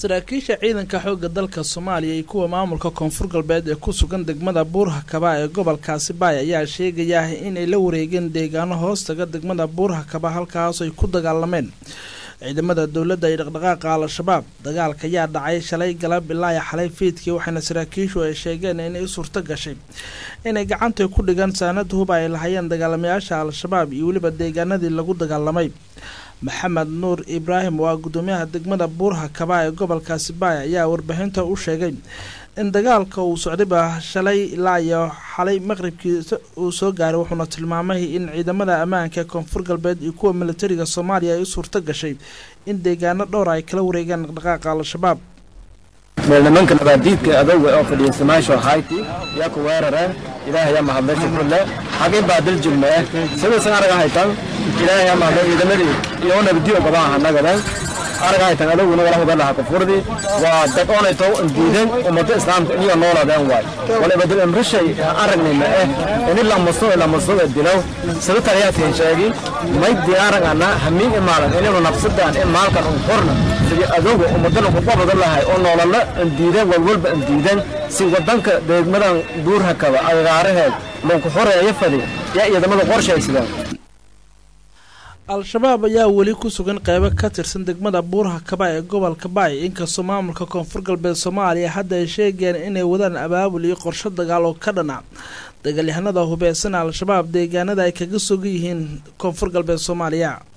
saraakiisha ciidanka xoogga dalka soomaaliya iyo kuwa maamulka koonfur galbeed ee ku sugan degmada buurhakaba ee gobolkaasi baay ayaa sheegaya inay la wareegeen deegaano hoostaga degmada buurhakaba halkaas ay ku dagaalameen ciidamada dowladda iyo dhaqdhaqaaqa al-shabaab dagaalka ayaa dhacay shalay galab ilaa xalay fiidkii waxaana saraakiishu ay sheegeen inay suurto gashay inay gacanta ku dhigaan saanada huba ay lahayeen dagaalamayaasha al-shabaab iyo weliba deegaanadii lagu dagaalamay maxamed nuur ibraahim waa gudoomiyaha degmada buurha kaba ee gobolkaasi baay ayaa warbixinta u sheegay in dagaalka uu socdayba shalay ilaa iyo xalay maqribkii uu soo gaaray wuxuuna tilmaamay in ciidamada ammaanka ee koonfur galbeed iyo kuwa militariga soomaaliya ay u suurto gashay in deegaano dhowr ay kala wareegaan dhaqdhaqaaqa al-shabaab meel nimanka nabaadiidka adowga oo fadhiya samaasho hayti yaa ku weerareen ilaahay yaa mahadlay shukrule xagay baadil jilme eh sidaysan araga haytan ilaahay yaa mahadlay ciidamadii iyo nabadiyo gabaa hanagadan araga haytan adowguna wala hudalaha kufurdii waa dad oonayto diidan ummada islaamka iyo nooladeen waay wala badil imrishay aragnayna eh in la maso la maso dilaw sida tariyaadkan sheegi may diyaaragana hamiin imaalan inaynu nafsadaan in maalkan un qorna sidii adowga ummadana ku qabada lahay oo noolala diidan walwalba diidan si wadanka deegmadan buurhakaba agaaraheed loonku xoreeyo fadi yaa ciidamada qorshaysadaan al-shabaab ayaa weli ku sugan qeybo ka tirsan degmada buurha kaba ee gobolka baay inkastoo maamulka koonfur galbeed soomaaliya hadda ay sheegeen inay wadaan abaabul iyo qorsho dagaal oo ka dhana dagaalyahanada hubeysan al-shabaab deegaanada ay kaga sugan yihiin koonfur galbeed soomaaliya